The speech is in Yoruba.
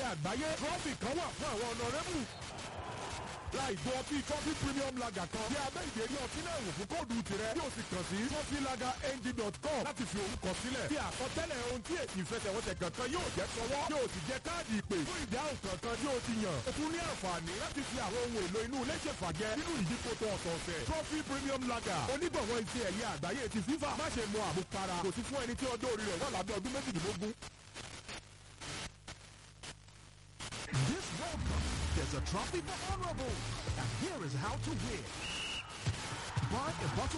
àgbáyé trọ́fì kan wà fún àwọn ọ̀nàrẹ́bù ra ìgò ọtí coffee premium lager kan bí abẹ́ ìdérí ọtí náà wò fún kóòdù tirẹ̀ yóò sì kàn sí coffeelagerng.com láti fi orúkọ sílẹ̀ bí àkọsílẹ̀ ohun tí èsì ìfẹsẹ̀wọnsẹ̀ kankan yóò jẹ́ sọwọ́ yóò sì jẹ́ káàdì ìpè fún ìdáhùn kankan tí ó ti yàn ó tún ní àǹfààní láti fi àwọn ohun èlò inú ilé ṣèfàjẹ́ nínú ìdíkòtò ọ̀sọ̀ọ̀sẹ̀ trophy premium lager onígbọ̀wọ́ iṣẹ́ ẹ̀yẹ àgbáyé ti fífà má ṣe mu àmupara kò sí fún ẹni tí ọjọ́ orí rẹ̀ wà lábẹ́ ọdún méjìdínlógún This World Cup, there's a trophy for honorables. And here is how to win. Buy a bottle